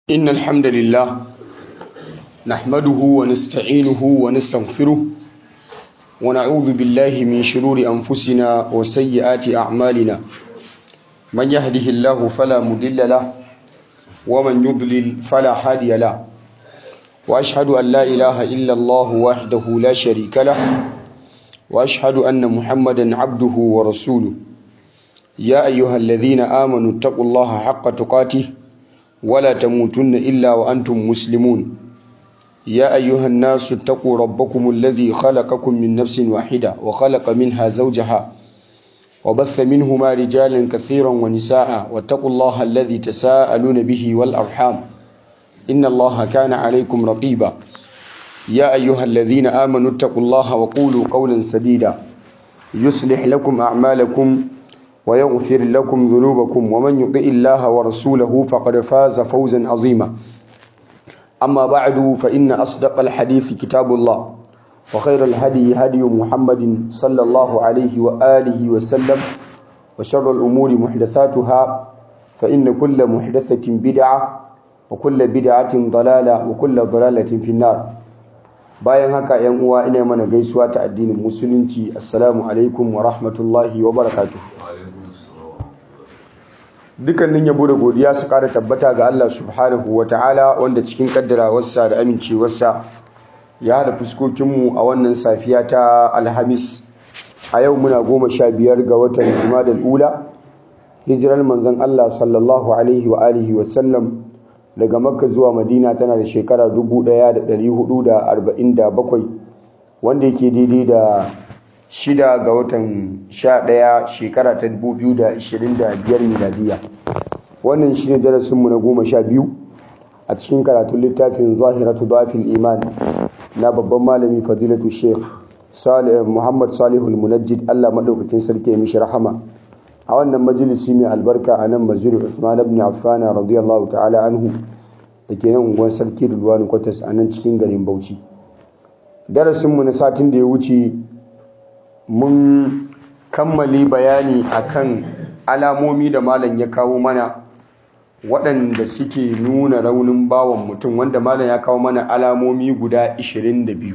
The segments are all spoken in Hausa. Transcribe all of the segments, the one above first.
إن الحمد لله نحمده ونستعينه ونستغفره ونعوذ بالله من شرور أنفسنا وسيئات أعمالنا من يهده الله فلا مضل له ومن يضلل فلا هادي له وأشهد أن لا إله إلا الله وحده لا شريك له وأشهد أن محمدا عبده ورسوله يا أيها الذين آمنوا اتقوا الله حق تقاته ولا تموتن إلا وأنتم مسلمون يا أيها الناس اتقوا ربكم الذي خلقكم من نفس واحدة وخلق منها زوجها وبث منهما رجالا كثيرا ونساء واتقوا الله الذي تساءلون به والأرحام إن الله كان عليكم رقيبا يا أيها الذين آمنوا اتقوا الله وقولوا قولا سديدا يصلح لكم أعمالكم ويغفر لكم ذنوبكم ومن يطع الله ورسوله فقد فاز فوزا عظيما أما بعد فإن أصدق الحديث كتاب الله وخير الهدي هدي محمد صلى الله عليه وآله وسلم وشر الأمور محدثاتها فإن كل محدثة بدعة وكل بدعة ضلالة وكل ضلالة في النار bayan haka yan uwa ina mana gaisuwa ta addinin musulunci assalamu alaikum wa rahmatullahi wa barakatuh dukannin yabo da godiya su ƙara tabbata ga Allah subhanahu wa ta'ala wanda cikin kaddarawarsa da amincewarsa ya haɗa fuskokinmu a wannan safiya ta alhamis a yau muna goma sha biyar ga watan jumadal ula hijirar manzon Allah sallallahu alaihi wa alihi wa sallam daga makka zuwa madina tana da shekara 1447 wanda yake daidai da shida ga watan sha ɗaya shekara ta 2025 miladiya wannan shi ne darasinmu na goma sha biyu a cikin karatun littafin zahiratu dafil iman na babban malami fadilatu sheikh muhammad salihul munajjid allah maɗaukakin sarki ya mishi rahama a wannan majalisi mai albarka a nan masjidul Uthman ibn Affan radiyallahu ta'ala anhu da ke nan unguwar sarki Rulwani Kwatas a nan cikin garin Bauchi darasin mu na satin da ya wuce mun kammali bayani akan alamomi da malam ya kawo mana waɗanda suke nuna raunin bawan mutum wanda malam ya kawo mana alamomi guda 22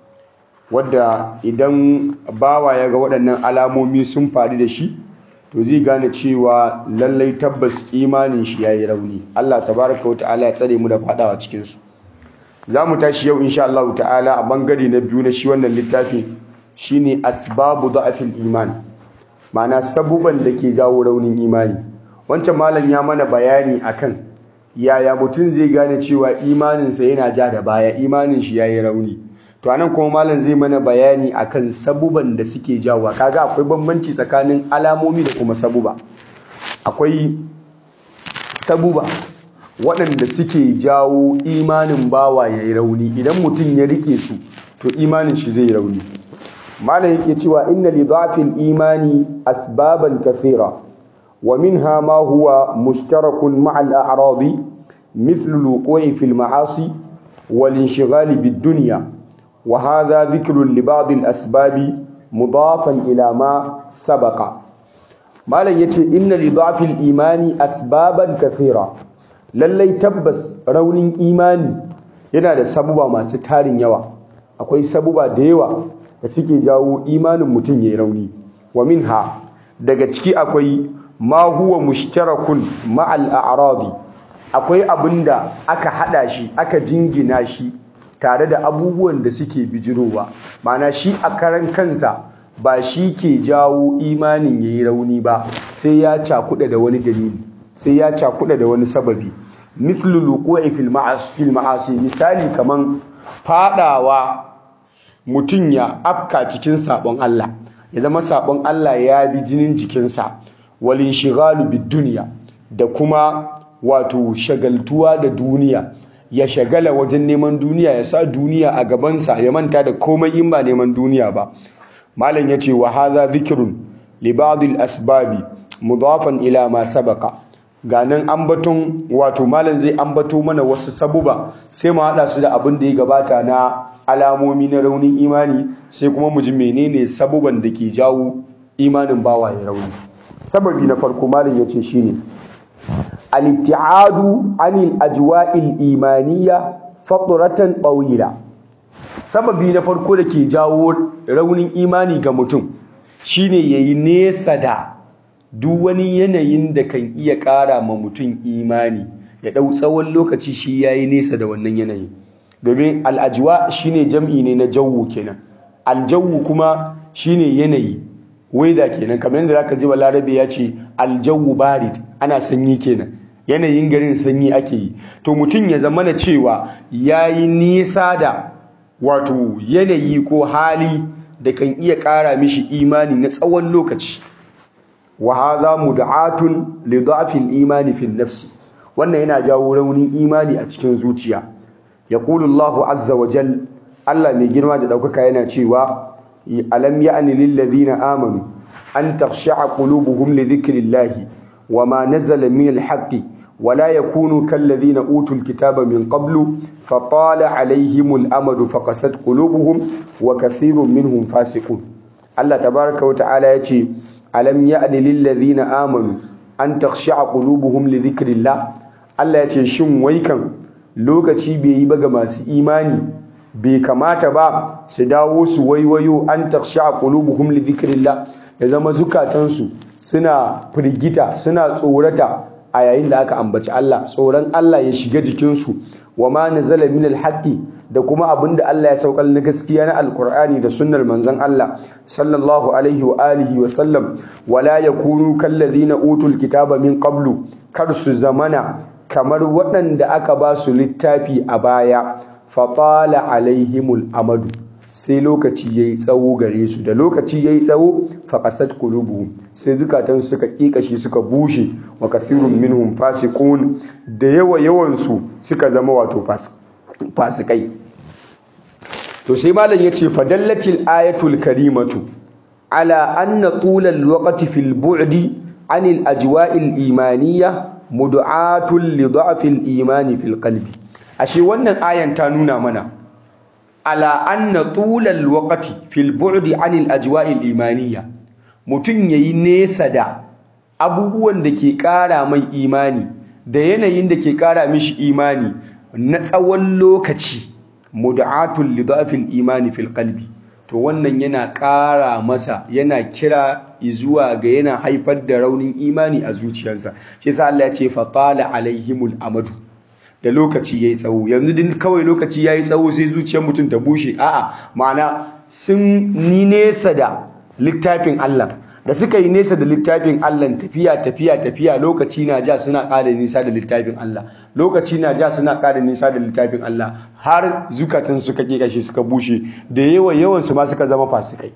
wadda idan bawa ya ga waɗannan alamomi sun faru da shi to zai gane cewa lallai tabbas imanin shi yayi rauni Allah tabaraka wata'ala ya tsare mu da fadawa cikin su zamu tashi yau insha Allah ta'ala a bangare na biyu na shi wannan littafin shine asbabu da'afil iman ma'ana sabuban da ke jawo raunin imani wancan malam ya mana bayani akan yaya mutum zai gane cewa imaninsa yana ja da baya imanin shi yayi rauni to anan kuma malam zai mana bayani akan sabuban da suke jawowa kaga akwai bambanci tsakanin alamomi da kuma sabuba akwai sabuba waɗanda suke jawo imanin bawa ya yi rauni idan mutum ya rike su to imanin shi zai rauni malam yake cewa inna li dhafil imani asbaban kathira wa minha ma huwa mushtarakun ma'a al-a'radi مثل الوقوع في المعاصي والانشغال بالدنيا وهذا ذكر لبعض الأسباب مضافا إلى ما سبق ما لن يتي إن لضعف الإيمان أسبابا كثيرة للي تبس رون إيماني yana da sabuba masu tarin yawa akwai sabuba da yawa da suke jawo imanin mutum yayi rauni wa minha daga ciki akwai ma huwa mushtarakun ma'al a'radi akwai abinda aka hada shi aka jingina shi tare da abubuwan da suke bijirowa mana shi a karan kansa ba shi ke jawo imanin ya yi rauni ba sai ya cakuɗa da wani dalili sai ya cakuɗa da wani sababi mislu luqu'i fil ma'asi misali kaman fadawa mutum ya afka cikin sabon Allah ya zama sabon Allah ya bi jinin jikinsa walin shigalu bid duniya da kuma wato shagaltuwa da duniya ya shagala wajen neman duniya ya sa duniya a gabansa ya manta da komai in ba neman duniya ba malam ya ce wa haza zikirun li ba'dil asbabi mudafan ila ma sabaqa ganan ambaton wato malam zai ambato mana wasu sabuba sai mu hada su da abin da ya gabata na alamomi na raunin imani sai kuma mu ji menene sabuban da ke jawo imanin bawa ya rauni sababi na farko malam ya ce shine al-ibtiadu anil ajwa'il imaniyya fatratan tawila sababi na farko da ke jawo raunin imani ga mutum shine yayi nesa da duk wani yanayin da kan iya ƙara ma mutum imani ya ɗau tsawon lokaci shi yayi nesa da wannan yanayin domin al'ajwa shine jam'i ne na jawu kenan aljawu kuma shine yanayi weather kenan kamar yadda zaka ji balarabe ya ce aljawu barid ana sanyi kenan yanayin garin sanyi ake yi to mutum ya zama na cewa yayi nisa da wato yanayi ko hali da kan iya ƙara mishi imani na tsawon lokaci wa hadha mud'atun li dha'fil imani fil nafsi wannan yana jawo raunin imani a cikin zuciya yaqulu Allahu azza wa jal Allah mai girma da daukaka yana cewa alam ya'ni lil ladina amanu an takhsha'a qulubuhum li dhikrillahi wama nazala min al haqqi ولا يكونوا كالذين أوتوا الكتاب من قبل فطال عليهم الأمد فقست قلوبهم وكثير منهم فاسقون الله تبارك وتعالى يتي ألم يأن للذين آمنوا أن تخشع قلوبهم لذكر الله الله يتي شن ويكن lokaci bai yi ba ga masu imani bai kamata ba su dawo su waiwayo an taksha qulubuhum li dhikrillah ya zama zukatansu suna firgita suna tsorata a yayin da aka ambaci Allah tsoron Allah ya shiga jikinsu wa ma nazala min alhaqi da kuma abinda Allah ya saukar na gaskiya na alqur'ani da sunnar manzon Allah sallallahu alaihi wa alihi wa sallam wala yakunu kallazina utul kitaba min qablu kar su zamana kamar waɗanda aka ba su littafi a baya fatala alaihimul amadu sai lokaci yayi tsawo gare su da lokaci yayi tsawo faqasat qulubuhum sai zukatan suka kikashi suka bushe wa kathirun minhum fasiqun da yawa yawan su suka zama wato fasikai to sai malam yace fadallatil ayatul karimatu ala anna tulal waqti fil bu'di anil ajwa'il imaniyya mud'atul li dha'fil imani fil qalbi ashe wannan ayan ta nuna mana ala anna tulal waqti fil bu'di anil ajwa'il imaniyya mutun yayi nesa da abubuwan da ke ƙara mai imani da yanayin da ke ƙara mishi imani na tsawon lokaci mud'atul lidafil imani fil qalbi to wannan yana ƙara masa yana kira zuwa ga yana haifar da raunin imani a zuciyarsa shi yasa Allah ya ce fa qala alaihimul amadu da lokaci yayi tsawo yanzu din kawai lokaci yayi tsawo sai zuciyar mutum ta bushe a'a ma'ana sun ni nesa da littafin Allah da suka yi nesa da littafin Allah tafiya tafiya tafiya lokaci na ja suna ƙara nisa da littafin Allah lokaci na ja suna ƙara nisa da littafin Allah har zukatan suka kashe suka bushe da yawa yawan su ma suka zama fasikai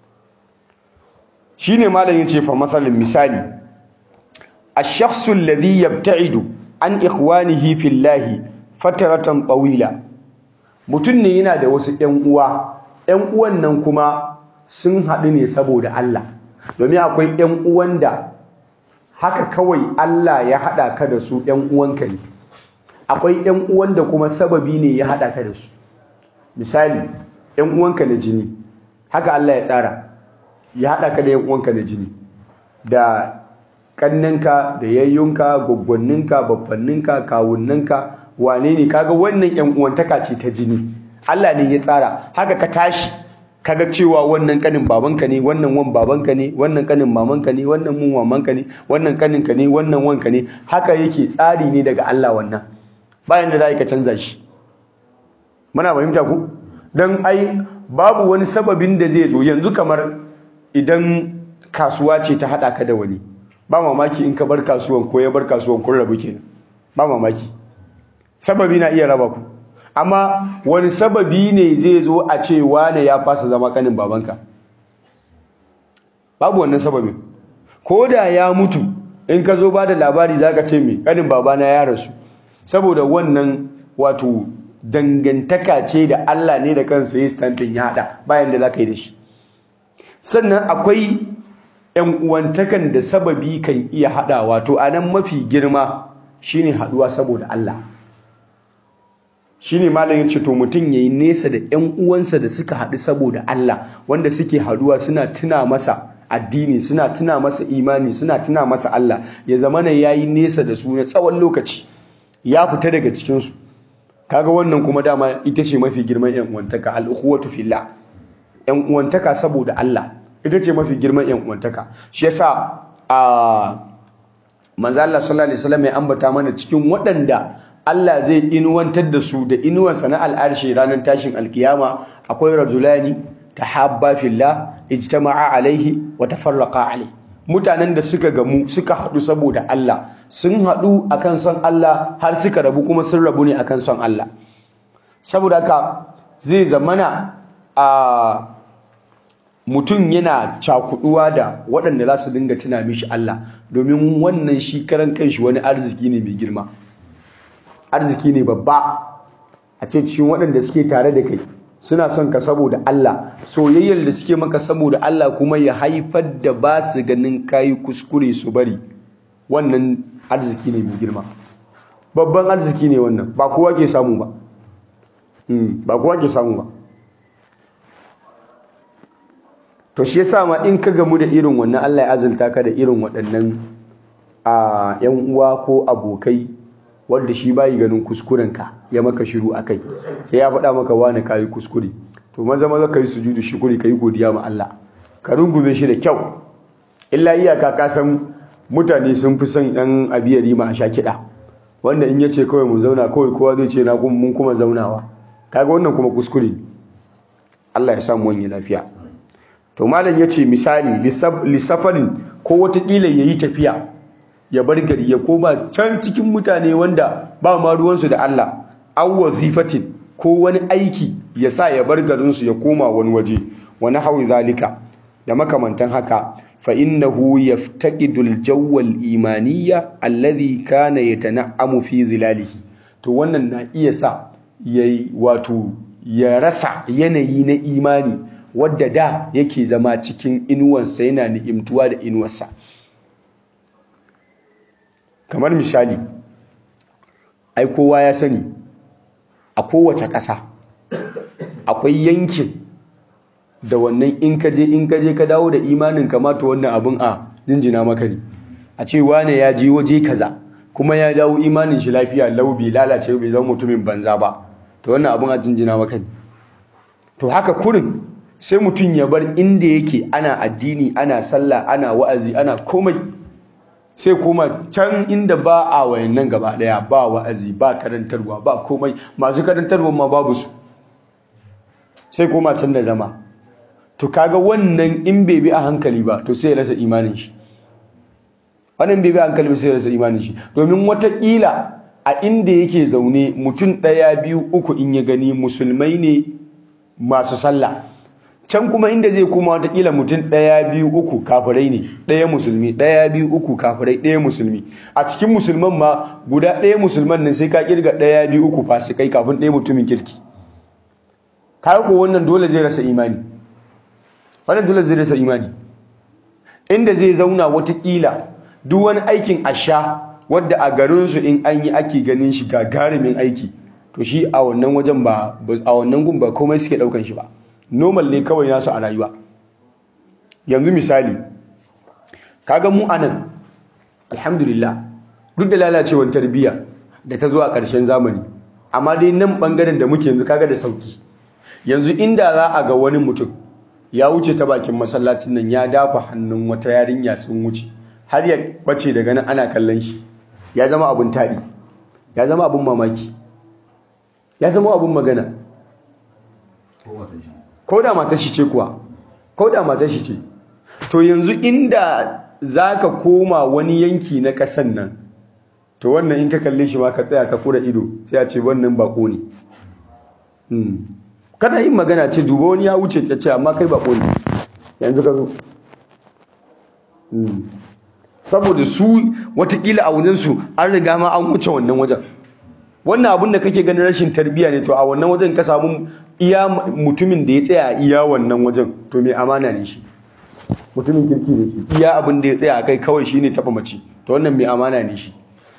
shine malam yace fa masalan misali ash-shakhsu alladhi yabta'idu an ikhwanihi fillahi fataratan tawila mutum ne yana da wasu ƴan uwa ƴan uwan nan kuma sun haɗu ne saboda Allah domin akwai ƴan uwan da haka kawai Allah ya haɗa ka da su ƴan uwanka ne akwai ƴan uwan da kuma sababi ne ya haɗa ka da su misali ƴan uwanka na jini haka Allah ya tsara ya haɗa ka da ƴan uwanka na jini da ƙannenka da yayyunka gwaggwanninka babbanninka kawunninka wane ne kaga wannan ƴan uwantaka ce ta jini Allah ne ya tsara haka ka tashi kaga cewa wannan kanin babanka ne wannan wan babanka ne wannan kanin mamanka ne wannan mun mamanka ne wannan kaninka ne wannan wanka ne haka yake tsari ne daga Allah wannan bayan da za ka canza shi muna fahimta ku dan ai babu wani sababin da zai zo yanzu kamar idan kasuwa ce ta hada ka da wani ba mamaki in ka bar kasuwan ko ya bar kasuwan kun rabu kenan ba mamaki sababi na iya raba ku amma wani sababi ne zai zo a ce wane ya fasa zama kanin babanka babu wannan sababin ko da ya mutu in ka zo ba da labari za ka ce mai kanin babana ya rasu saboda wannan wato dangantaka ce da Allah ne da kansa ya stampin ya haɗa bayan da za ka yi da shi sannan akwai ‘yan uwantakan da sababi kan iya haɗa wato a nan mafi girma shine haɗuwa saboda Allah shine malam yace to mutum yayi nesa da ƴan uwansa da suka haɗu saboda Allah wanda suke haɗuwa suna tuna masa addini suna tuna masa imani suna tuna masa Allah ya zama na yayi nesa da su na tsawon lokaci ya fita daga cikin su kaga wannan kuma dama ita ce mafi girman yan uwantaka al ukhuwatu fillah yan uwantaka saboda Allah ita ce mafi girman yan uwantaka shi yasa a manzo Allah sallallahu alaihi wasallam ya ambata mana cikin waɗanda Allah zai inuwantar da su da inuwansa na al'arshi ranar tashin alkiyama akwai rajulani tahabba fillah ijtama'a alaihi wa tafarraqa alaihi mutanen da suka gamu suka haɗu saboda Allah sun haɗu akan son Allah har suka rabu kuma sun rabu ne akan son Allah saboda haka zai zamana a mutum yana cakuduwa da waɗanda za su dinga tuna mishi Allah domin wannan shi karan kanshi wani arziki ne mai girma arziki ne babba a ce cikin waɗanda suke tare da kai suna son ka saboda Allah soyayyar da suke maka saboda Allah kuma ya haifar da ba su ganin kayi kuskure su bari wannan arziki ne mai girma babban arziki ne wannan ba kowa ke samu ba ba kowa ke samu ba to shi yasa ma in ka gamu da irin wannan Allah ya azulta ka da irin waɗannan a yan uwa ko abokai wanda shi bayi ganin kuskuren ka ya maka shiru akai sai ya faɗa maka wani kayi kuskure to maza maza kai sujudu shukuri kai godiya ma Allah ka rungume shi da kyau illa iyaka ka san mutane sun fi son yan abiyari ma a sha kiɗa wanda in yace kawai mu zauna kawai kowa zai ce na mun kuma zaunawa kaga wannan kuma kuskure Allah ya samu wani lafiya to malam yace misali lissafarin ko watakila yayi tafiya ya bar gari ya koma can cikin mutane wanda ba ma ruwansu da Allah aw wazifatin ko wani aiki ya sa ya bar garinsu ya koma wani waje wani hawi zalika da makamantan haka fa innahu yaftaqidu al-jawwa al-imaniyya alladhi kana yatana'amu fi zilalihi to wannan na iya sa yayi wato ya rasa yanayi na imani wadda da yake zama cikin inuwansa yana ni'imtuwa da inuwarsa kamar misali ai kowa ya sani a kowace ƙasa akwai yankin da wannan in ka je in ka je ka dawo da imanin kamata wannan abin a jinjina maka ne a ce wane ya je waje kaza kuma ya dawo imanin shi lafiya lau bai lalace bai zama mutumin banza ba to wannan abin a jinjina maka ne to haka kurin sai mutum ya bar inda yake ana addini ana sallah ana wa'azi ana komai sai kuma can inda ba a wayannan gaba daya ba wa'azi ba karantarwa ba komai masu karantarwa ma babu su sai koma can da zama to kaga wannan in bai bi a hankali ba to sai ya rasa imanin shi wannan bai bi a hankali ba sai ya rasa imanin shi domin watakila a inda yake zaune mutum ɗaya biyu uku in ya gani musulmai ne masu sallah can kuma inda zai koma watakila mutum ɗaya biyu uku kafirai ne ɗaya musulmi ɗaya biyu uku kafirai ɗaya musulmi a cikin musulman ma guda ɗaya musulman nan sai ka kirga ɗaya biyu uku fasikai kafin ɗaya mutumin kirki kai ko wannan dole zai rasa imani wannan dole zai rasa imani inda zai zauna watakila duk wani aikin asha wadda a garinsu in an yi ake ganin shi gagarumin aiki to shi a wannan wajen ba a wannan gun ba komai suke ɗaukan shi ba normal ne kawai nasu a rayuwa yanzu misali kaga mu anan alhamdulillah duk da lalacewar tarbiyya da ta zo a ƙarshen zamani amma dai nan ɓangaren da muke yanzu kaga da sauki yanzu inda za a ga wani mutum ya wuce ta bakin masallacin nan ya dafa hannun wata yarinya sun wuce har ya bace daga nan ana kallon shi ya zama abun taɗi ya zama abun mamaki ya zama abun magana ko da matar shi ce kuwa ko da matar shi ce to yanzu inda zaka koma wani yanki na kasan nan to wannan in ka kalle shi ma ka tsaya ka kura ido sai a ce wannan bako ne kana yin magana ce duba wani ya wuce ta ce amma kai bako ne yanzu ka zo saboda su watakila a wajensu an riga ma an wuce wannan wajen wannan abin da kake ganin rashin tarbiyya ne to a wannan wajen ka samu iya mutumin da ya tsaya iya wannan wajen to mai amana ne shi mutumin kirki ne shi iya abin da ya tsaya kai kawai shine taba mace to wannan mai amana ne shi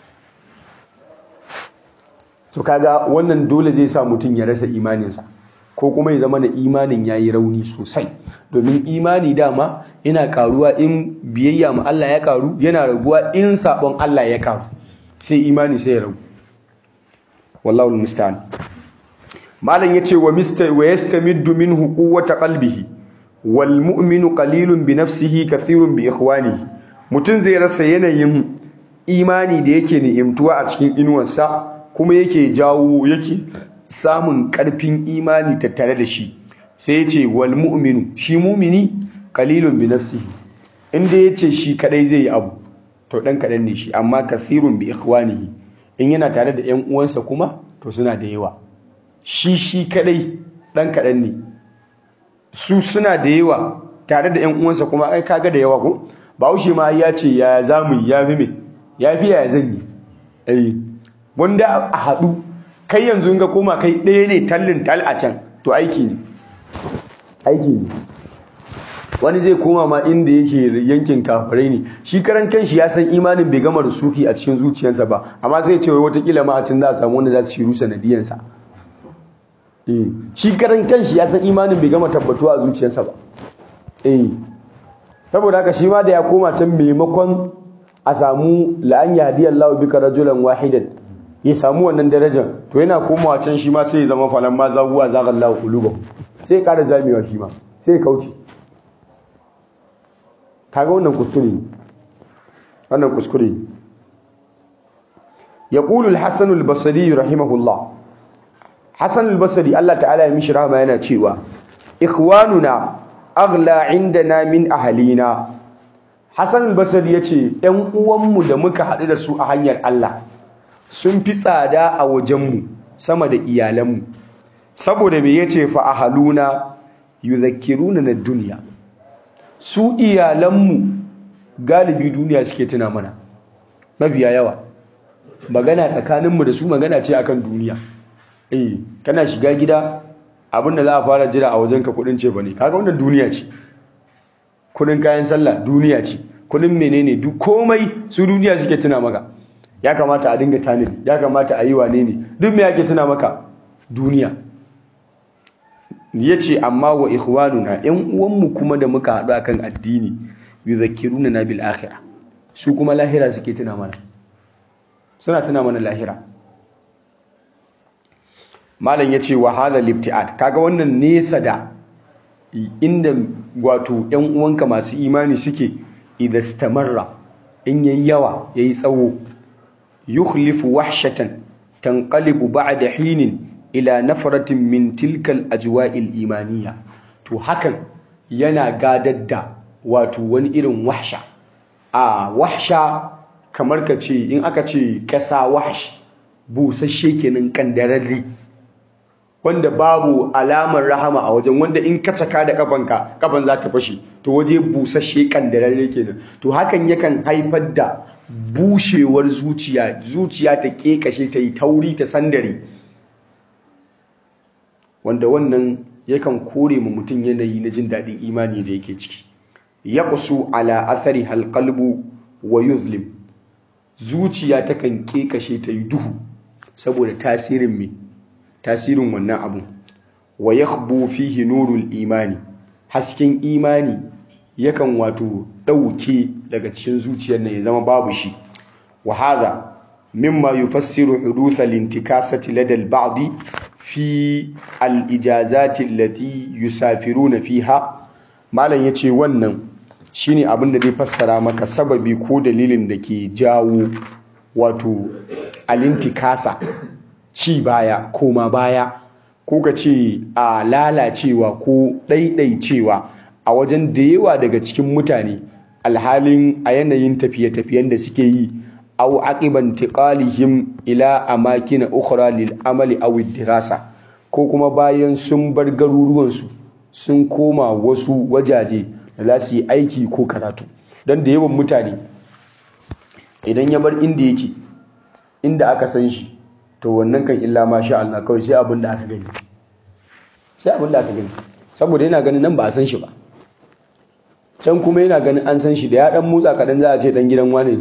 to kaga wannan dole zai sa mutum ya rasa imaninsa ko kuma ya zama na imanin ya yi rauni sosai domin imani dama yana karuwa in biyayya ma Allah ya karu yana raguwa in sabon Allah ya karu sai imani sai ya ragu wallahu almusta'an malam yace wa mista wa yastamiddu minhu quwwata qalbihi wal mu'minu qalilun bi nafsihi kathirun bi ikhwanihi mutun zai rasa yanayin imani da yake ni'imtuwa a cikin inuwarsa kuma yake jawo yake samun karfin imani tattare da shi sai yace wal mu'minu shi mu'mini qalilun bi nafsihi inda yace shi kadai zai yi abu to dan kadan ne shi amma kathirun bi ikhwanihi in yana tare da ƴan uwansa kuma to suna da yawa shi shi kadai dan kadan ne su suna da yawa tare da ƴan uwansa kuma ai kaga da yawa ko Bahaushe ma ya ce ya zamu ya fi me ya fi ya zan yi eh wanda a haɗu kai yanzu in ga koma kai ɗaya ne tallin tal a can to aiki ne aiki ne wani zai koma ma inda yake yankin kafirai ne shi karan kanshi ya san imanin bai gama rusuki a cikin zuciyarsa ba amma zai ce wai watakila ma a can za a samu wanda za su shiru sanadiyansa shi karan kanshi ya san imanin bai gama tabbatuwa a zuciyarsa ba saboda haka shi ma da ya koma can maimakon a samu la'an yahdi Allah bika rajulan wahidan ya samu wannan darajar to yana komawa can shi ma sai ya zama falan ma zaguwa zagallahu qulubahum sai ya ƙara zamewa shi ma sai ya kauce kaga wannan kuskure wannan kuskure yaqulu al-hasan al-basri rahimahullah hasan al-basri Allah ta'ala ya mishi rahama yana cewa ikhwanuna aghla indana min ahlina hasan al-basri yace ɗan uwanmu da muka haɗu da su a hanyar Allah sun fi tsada a wajenmu sama da iyalanmu saboda me yace fa ahluna yuzakkiruna na duniya su iyalanmu galibi duniya suke tuna mana mafiya yawa magana tsakaninmu da su magana ce akan duniya eh kana shiga gida abinda za a fara jira a wajenka kudin ce bane kaga wannan duniya ce kudin kayan sallah duniya ce kudin menene duk komai su duniya suke tuna maka ya kamata a dinga tanadi ya kamata a yi wane ne duk me yake tuna maka duniya yace amma wa ikhwanuna yan uwanmu kuma da muka haɗu akan addini yuzakkiruna na bil akhirah su kuma lahira suke tuna mana suna tuna mana lahira malam yace wa hadha liftiat kaga wannan nesa da inda wato yan uwanka masu imani suke idan stamarra in yayi yawa yayi tsawo yukhlifu wahshatan tanqalibu ba'da hinin ila nafaratin min tilkal ajwa'il imaniya to hakan yana gadar da wato wani irin wahsha a wahsha kamar ka ce in aka ce kasa wahsh busasshe kenan kandararre wanda babu alamar rahama a wajen wanda in ka caka da kafanka kafan za ta fashe to waje busasshe kandararre kenan to hakan yakan haifar da bushewar zuciya zuciya ta kekashe ta yi tauri ta sandare wanda wannan yakan kore mu mutum yanayi na jin daɗin imani da yake ciki ya kusu ala athari halqalbu wa yuzlim zuciya takan kekashe ta yi duhu saboda tasirin me tasirin wannan abun wa yakhbu fihi nurul imani hasken imani yakan wato ɗauke daga cikin zuciyar nan ya zama babu shi wa hadha mimma yufassiru huduth al-intikasati lada al-ba'd fi al-ijazati allati yusafiruna fiha malam yace wannan shine abin da zai fassara maka sababi ko dalilin da ke jawo wato al-intikasa ci baya koma baya ko ka ce a lalacewa ko ɗaiɗaicewa a wajen da yawa daga cikin mutane alhalin a yanayin tafiye-tafiyen da suke yi aw aqiban tiqalihim ila amakin ukhra lil amali aw dirasa ko kuma bayan sun bar garuruwan su sun koma wasu wajaje da za su yi aiki ko karatu dan da yawan mutane idan ya bar inda yake inda aka san shi to wannan kan illa ma sha Allah kawai sai abin da aka gani sai abin da aka gani saboda yana ganin nan ba a san shi ba can kuma yana ganin an san shi da ya dan motsa kadan za a ce dan gidan wane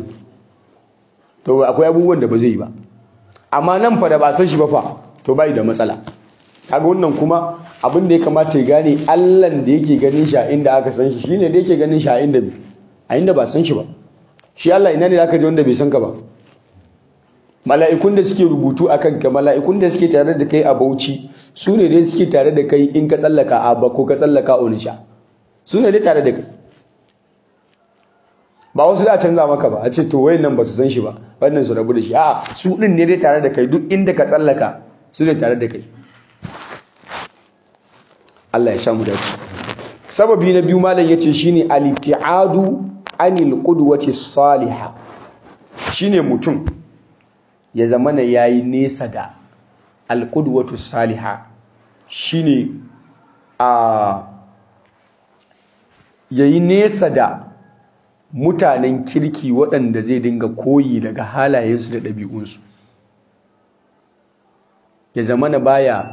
to akwai abubuwan da ba zai yi ba amma nan fa da ba san shi ba fa to bai da matsala kaga wannan kuma abin da ya kamata ya gane allan da yake ganin shi a inda aka san shi shine da yake ganin shi a inda a inda ba san shi ba shi allah ina ne zaka je wanda bai san ka ba mala'ikun da suke rubutu a kanka mala'ikun da suke tare da kai a bauchi su ne dai suke tare da kai in ka tsallaka abba ko ka tsallaka onisha su ne dai tare da kai ba wasu za a canza maka ba a ce to wayan nan ba su san shi ba wannan su rabu da shi a su din ne dai tare da kai duk inda ka tsallaka su ne tare da kai Allah ya samu dace sababi na biyu malam yace shine al-ibtiadu anil qudwati salihah shine mutum ya zamana yayi nesa da al-qudwatu salihah shine a yayi nesa da mutanen kirki waɗanda zai dinga koyi daga halayensu da ɗabi'unsu ya zamana baya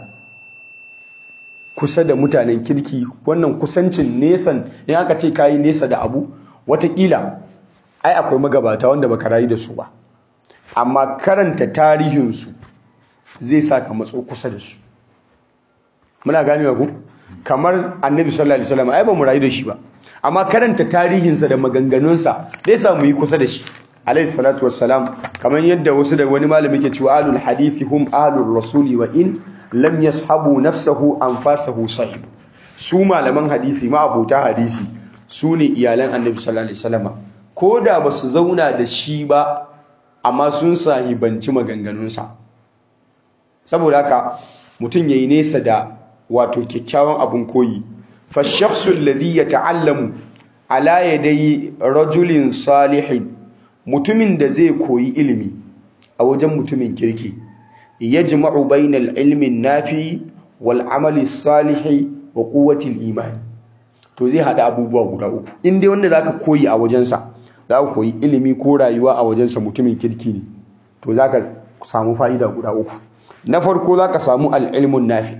kusa da mutanen kirki wannan kusancin nesan in aka ce kayi nesa da abu watakila ai akwai magabata wanda baka rayu da su ba amma karanta tarihinsu zai sa ka matso kusa da su muna ganewa ku kamar annabi sallallahu alaihi wasallam ai ba mu rayu da shi ba amma karanta tarihinsa da maganganunsa zai sa mu yi kusa da shi alaihi salatu wassalam kamar yadda wasu da wani malami ke cewa alul hadithi hum alur rasuli wa in lam yashabu nafsahu anfasahu sahib su malaman hadisi ma abota hadisi su ne iyalan annabi sallallahu alaihi wasallam ko da ba su zauna da shi ba amma sun sahibanci maganganunsa saboda haka mutum yayi nesa da wato kyakkyawan abun koyi fa shakhsu alladhi yata'allamu ala yadayi rajulin salihin mutumin da zai koyi ilimi a wajen mutumin kirki yajma'u bainal ilmi nafi wal amali salihi wa quwwati imani to zai hada abubuwa guda uku in dai wanda zaka koyi a wajensa zaka koyi ilimi ko rayuwa a wajensa mutumin kirki ne to zaka samu fa'ida guda uku na farko zaka samu al ilmun nafi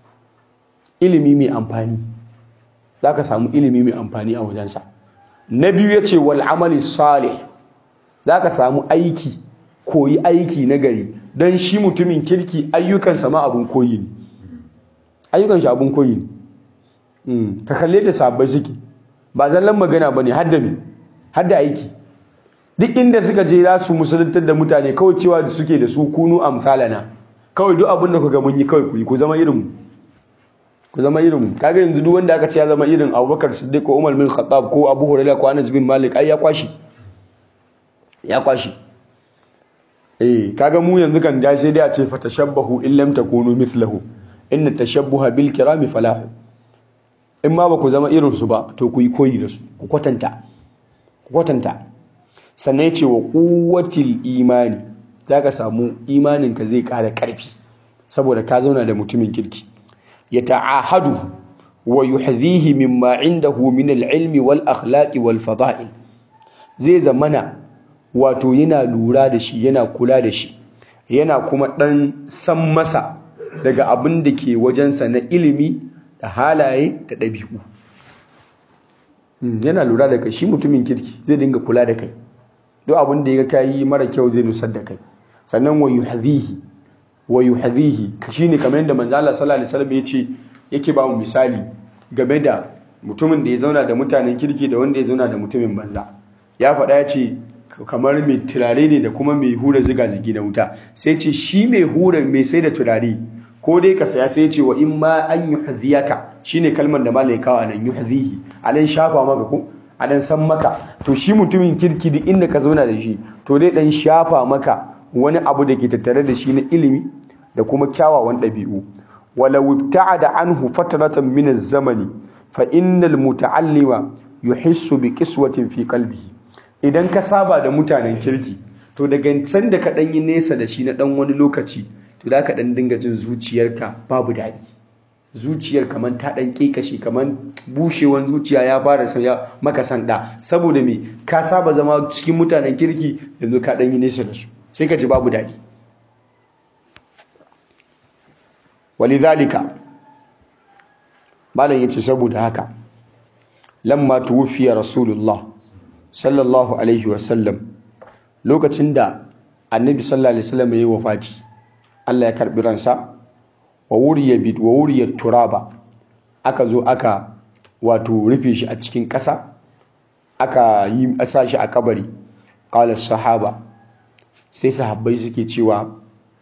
ilimi mai amfani zaka samu ilimi mai amfani a wajensa na biyu yace wal amali salih zaka samu aiki koyi aiki na gari don shi mutumin kirki ayyukansa ma abin koyi ne ayyukan shi abin koyi ne ka kalle da sabbai suke ba zallan magana ba ne hadda me hadda aiki duk inda suka je za su musuluntar da mutane kawai cewa da suke da su kunu amsalana kawai duk abin da kuka mun yi kawai ku yi ku zama irin ku zama irin kaga yanzu duk wanda aka ce ya zama irin Abubakar Siddiq ko Umar bin Khattab ko Abu Hurairah ko Anas bin Malik ai ya kwashi ya kwashi eh kaga mu yanzu kan da sai dai a ce fa tashabbahu in lam takunu mithlahu inna tashabbuha bil kirami falahu in ma ba ku zama irin su ba to ku yi koyi da su ku kwatanta ku kwatanta sannan yace wa quwwatil imani zaka samu imanin ka zai ƙara ƙarfi saboda ka zauna da mutumin kirki ya ta'ahadu wa yuhdhihi mimma indahu min al-ilmi wal akhlaqi wal fada'il zai zamana wato yana lura da shi yana kula da shi yana kuma ɗan san masa daga abin da ke wajensa na ilimi da halaye da ɗabi'u yana lura da kai shi mutumin kirki zai dinga kula da kai duk abin da ya ga yi mara kyau zai nusar da kai sannan wa yuhadhihi wa yuhadhihi shine kamar yadda manzo Allah sallallahu alaihi wasallam yace yake ba mu misali game da mutumin da ya zauna da mutanen kirki da wanda ya zauna da mutumin banza ya faɗa ya ce kamar mai turare ne da kuma mai hura ziga-zigi na wuta sai ce shi mai hura mai sai da turare ko dai ka saya sai ce wa in ma an yi haziyaka shi ne kalmar da malai kawo anan yi hazihi a nan shafa maka ko a nan san maka to shi mutumin kirki duk inda ka zauna da shi to dai dan shafa maka wani abu da ke tattare da shi na ilimi da kuma kyawawan ɗabi'u walau ibta'ada anhu fatratan min az-zamani fa innal muta'allima yuhissu bi qiswatin fi qalbihi idan ka saba da mutanen kirki to daga san da ka dan yi nesa da shi na dan wani lokaci to da ka dan dinga jin zuciyarka babu daɗi zuciyar kaman ta dan kekashe kaman bushewan zuciya ya fara saya maka sanda saboda me ka saba zama cikin mutanen kirki yanzu ka dan yi nesa da su sai ka ji babu daɗi walidhalika malam yace saboda haka lamma tuwfiya rasulullah sallallahu alaihi wasallam lokacin da annabi sallallahu alaihi wasallam ya yi wafati Allah ya karbi ransa wa wuriya bid wa wuriya turaba aka zo aka wato rufe shi a cikin ƙasa aka yi asa shi a kabari qala sahaba sai sahabbai suke cewa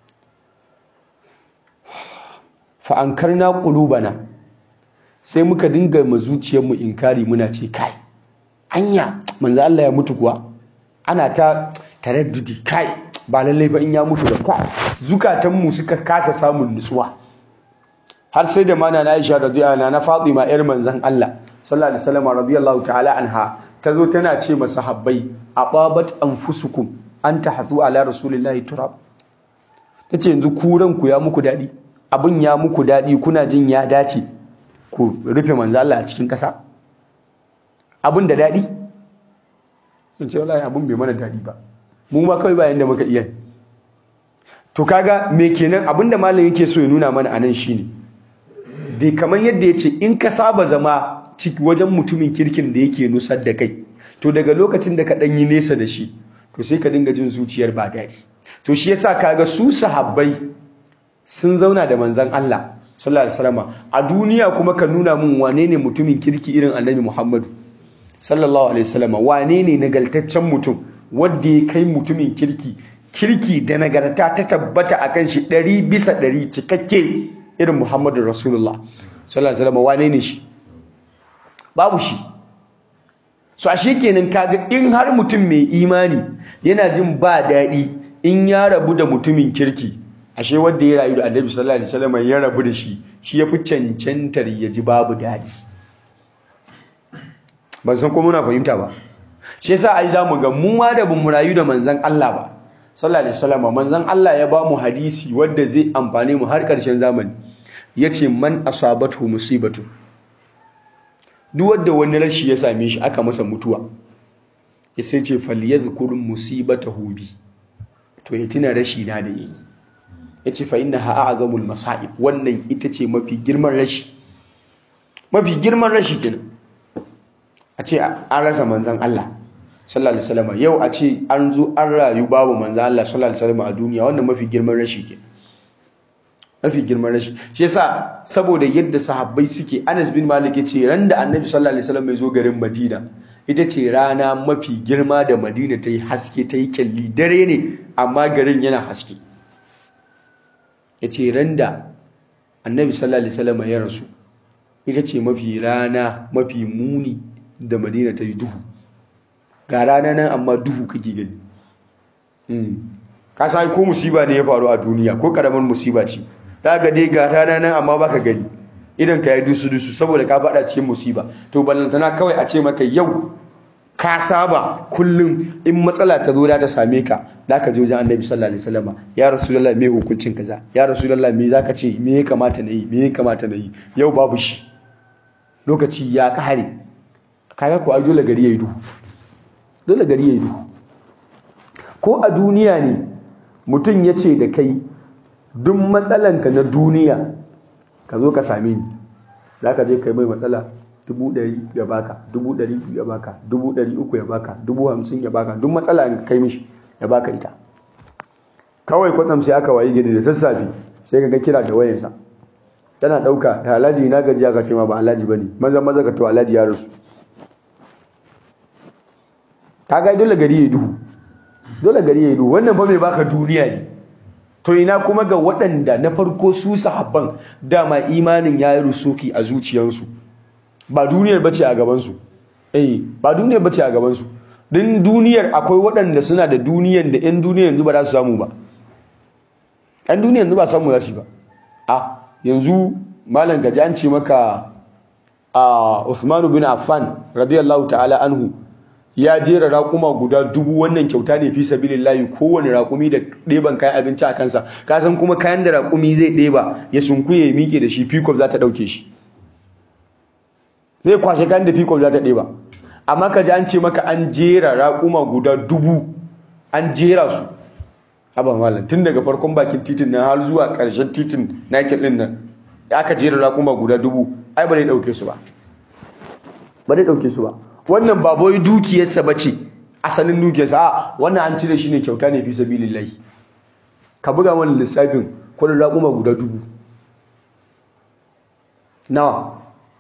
fa ankarna qulubana sai muka dinga ma zuciyarmu inkari muna ce kai anya manzo Allah ya mutu kuwa ana ta taraddudi kai ba lallai ba in ya mutu da kai zukatanmu suka kasa samun nutsuwa har sai da mana na Aisha radiyallahu anha na Fatima yar manzon Allah sallallahu alaihi wasallam radiyallahu ta'ala anha tazo tana ce masa habbai ababat anfusukum an tahthu ala rasulillahi turab tace yanzu ku ranku ya muku dadi abin ya muku dadi kuna jin ya dace ku rufe manzo Allah a cikin kasa abin da dadi in ce wallahi abin bai mana dadi ba mu ma kawai bayan da muka iya to kaga me kenan abinda malam yake so ya nuna mana anan shine dai kamar yadda ya ce in ka saba zama wajen mutumin kirkin da yake nusar da kai to daga lokacin da ka ɗan yi nesa da shi to sai ka dinga jin zuciyar ba daɗi to shi yasa kaga su sahabbai sun zauna da manzon Allah sallallahu alaihi wasallam a duniya kuma ka nuna mun wane ne mutumin kirki irin annabi Muhammadu sallallahu alaihi wasallam wane ne nagaltaccen mutum wanda ya kai mutumin kirki kirki da nagarta ta tabbata akan shi ɗari bisa ɗari cikakke irin Muhammadu Rasulullah sallallahu alaihi wasallam wane ne shi babu shi so ashe kenan kaga in har mutum mai imani yana jin ba daɗi in ya rabu da mutumin kirki ashe wanda ya rayu da Annabi sallallahu alaihi wasallam ya rabu da shi shi yafi cancantar ya ji babu daɗi ban san ko muna fahimta ba shi yasa ai zamu ga mu ma da bamu rayu da manzon Allah ba sallallahu alaihi wasallam manzon Allah ya ba mu hadisi wanda zai amfane mu har ƙarshen zamani yace man asabathu musibatu duk wanda wani rashi ya same shi aka masa mutuwa sai ce falyadhkur musibatahu bi to ya tuna rashi na da yi yace fa innaha a'zamul masa'ib wannan ita ce mafi girman rashi mafi girman rashi kenan a ce an rasa manzon Allah sallallahu alaihi wasallam yau a ce an zo an rayu babu manzon Allah sallallahu alaihi wasallam a duniya wannan mafi girman rashi kenan mafi girman rashi shi yasa saboda yadda sahabbai suke Anas bin Malik yace ran da Annabi sallallahu alaihi wasallam ya zo garin Madina ita ce rana mafi girma da Madina ta yi haske ta yi kyalli dare ne amma garin yana haske yace ran da Annabi sallallahu alaihi wasallam ya rasu ita ce mafi rana mafi muni da Madina ta yi duhu ga rana nan amma duhu kake gani ka sai ko musiba ne ya faru a duniya ko karamin musiba ce ta ga dai ga rana nan amma baka gani idan ka yi dusu dusu saboda ka faɗa cikin musiba to ballantana kawai a ce maka yau ka saba kullum in matsala ta zo da ta same ka da ka je wajen annabi sallallahu alaihi wasallam ya rasulullahi me hukuncin kaza ya rasulullahi me zaka ce me ya kamata na yi me ya kamata na yi yau babu shi lokaci ya kare kaga ko ai dole gari yayi duhu dole gari yayi duhu ko a duniya ne mutum ya ce da kai duk matsalanka na duniya ka zo ka same ni za ka je kai mai matsala dubu ɗari ya baka dubu ɗari ya baka dubu ɗari uku ya baka dubu hamsin ya baka duk matsala ka kai mishi ya baka ita kawai kwatsam sai aka wayi gidi da sassafe sai ka ga kira da wayansa tana ɗauka da alhaji na gajiya ka ce ma ba alhaji ba ne maza maza ka to alhaji ya rasu ka ga dole gari ya duhu dole gari ya duhu wannan fa mai baka duniya ne to ina kuma ga waɗanda na farko su sahabban dama imanin ya yi rusuki a zuciyarsu ba duniyar bace a gabansu eh ba duniyar bace a gabansu din duniyar akwai waɗanda suna da duniyar da 'yan duniyar yanzu ba za su samu ba 'yan duniyar yanzu ba samu za su ba a yanzu malam gaji an ce maka a Usmanu bin Affan radiyallahu ta'ala anhu ya jera raƙuma guda dubu wannan kyauta ne fi sabilillahi kowane raƙumi da ɗeban kayan abinci a kansa ka san kuma kayan da raƙumi zai ɗeba ya sunkuye ya miƙe da shi fikop za ta ɗauke shi zai kwashe kayan da fikop za ta ɗeba amma ka ji an ce maka an jera raƙuma guda dubu an jera su haba malam tun daga farkon bakin titin nan har zuwa ƙarshen titin Nike ɗin nan aka jera raƙuma guda dubu ai ba zai ɗauke su ba ba zai ɗauke su ba wannan ba boy dukiyarsa ba ce asalin dukiyarsa a wannan an cire shi ne kyauta ne fi sabilillahi ka buga wani lissafin kudin raƙuma guda dubu nawa